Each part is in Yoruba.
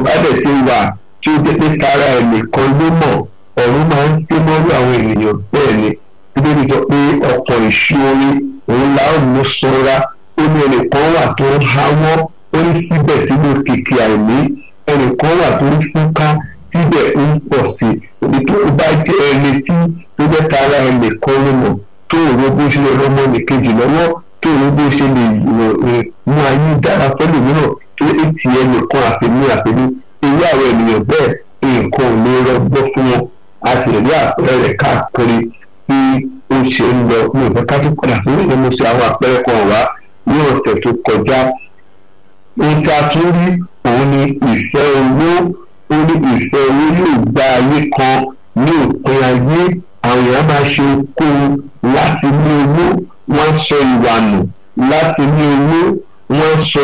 bá dẹ̀ ti wà tí ó jẹ́ pé tara ẹ̀ nìkan ló mọ̀ ọ̀run máa ń sé mọ́rú àwọn ènìyàn bẹ́ẹ̀ ni bíbélì sọ pé ọkọ̀ ìṣúorí òun la ó mú sanra ó ní ẹnìkan wà tó ń háwọ́ ó ní síbẹ̀ sínú kìkì àìní ẹnìkan wà tó ń fúnká síbẹ̀ ń pọ̀ sí i òbí tó bá jẹ́ ẹni tí tó jẹ́ tara ẹ̀ nìkan ló mọ̀ tó òro bó ṣe lè rọmọ nìkejì lọ́wọ́ tó òro bó ṣe lè mú ayé dára fẹ́lẹ̀ mìíràn tó ètì ẹnìkan àfẹ́mí àfẹ́mí irú àwọn ènìyàn bẹ́ẹ̀ nǹkan ò lè rọgbọ fún wọn a sì rí àpẹẹrẹ rẹ̀ káàkiri bí ó ṣe ń lọ ní ìfẹ́ ká tó padà sí ìlú mo ṣe àwọn àpẹẹrẹ kan wá ní ọ̀sẹ̀ tó kọjá ohun tí a tún rí òun ni ìfẹ́ owó ó ní ìfẹ́ owó yóò gba ayé kan ní òpin ayé àwọn èèyàn máa ṣe okòwò láti ní owó wọ́n sọ ìwà nù láti ní owó wọ́n sọ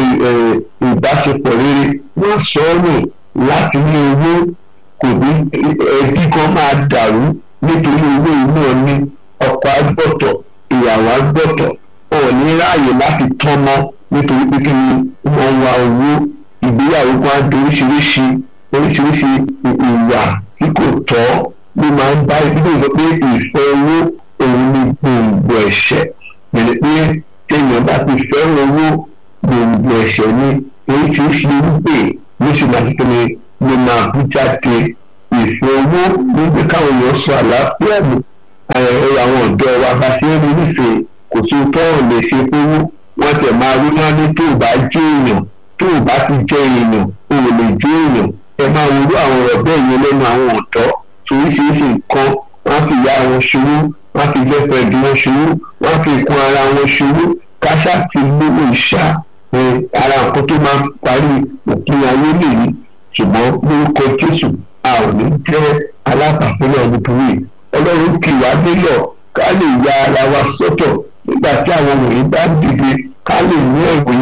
ìbáṣepọ̀ rere wọ́n sọ ọ́ nù láti ní owó kò ní ẹbí kan máa dàrú nítorí owó inú ọní ọkọ agbọ́tọ̀ ìyàwó agbọ́tọ̀ ọ̀ ní ráàyè láti tán mọ́ nítorí pé kí ni wọ́n wá owó ìgbéyàwó kan á di oríṣiríṣi oríṣiríṣi ìwà tí kò tọ́ ló máa ń bá ìdílé sọ pé ìfẹ́ owó òun ni gbòǹgbò ẹ̀ṣẹ̀ pẹ̀lú pé téèyàn bá ti fẹ́ràn owó gbòǹgbò ẹ̀ṣẹ̀ ni oríṣiríṣi irúgbìn ló sì máa kékeré ló máa bú jáde ìfẹ́ owó níbi káwọn èèyàn sọ àlàáfíà nù ẹ̀rọ àwọn ọ̀dọ́ wa bá ṣe ń rí nífẹ̀ẹ́ kò sí tọ́rọ̀ lè ṣe fowó wọ́n tẹ̀ máa rí wọn ní tó bá jẹ́ èèyàn tó bá ti jẹ́ èèyàn o ò lè jẹ́ èèyàn ẹ máa wúrú àwọn ọ̀rọ̀ bẹ́ẹ̀ yẹn lẹ́nu àwọn ọ̀dọ́ oríṣiríṣi nǹkan wọ́n fi ya wọn ṣòwò wọ́n fi girlfriend wọn ṣòwò wọ́n fi kún ara wọn ṣòwò káṣá ti lówó ìṣá ara nǹkan tó máa parí òpin ayé nìyí ṣùgbọ́n lórúkọ jésù a ò ní jẹ́ alábàápínlẹ̀ ọdún yìí ọlọ́run kì wá nílọ̀ ká lè ya ara wa sọ́tọ̀ nígbà tí àwọn wọ̀nyí bá dìde ká lè ní ẹ̀wọ̀n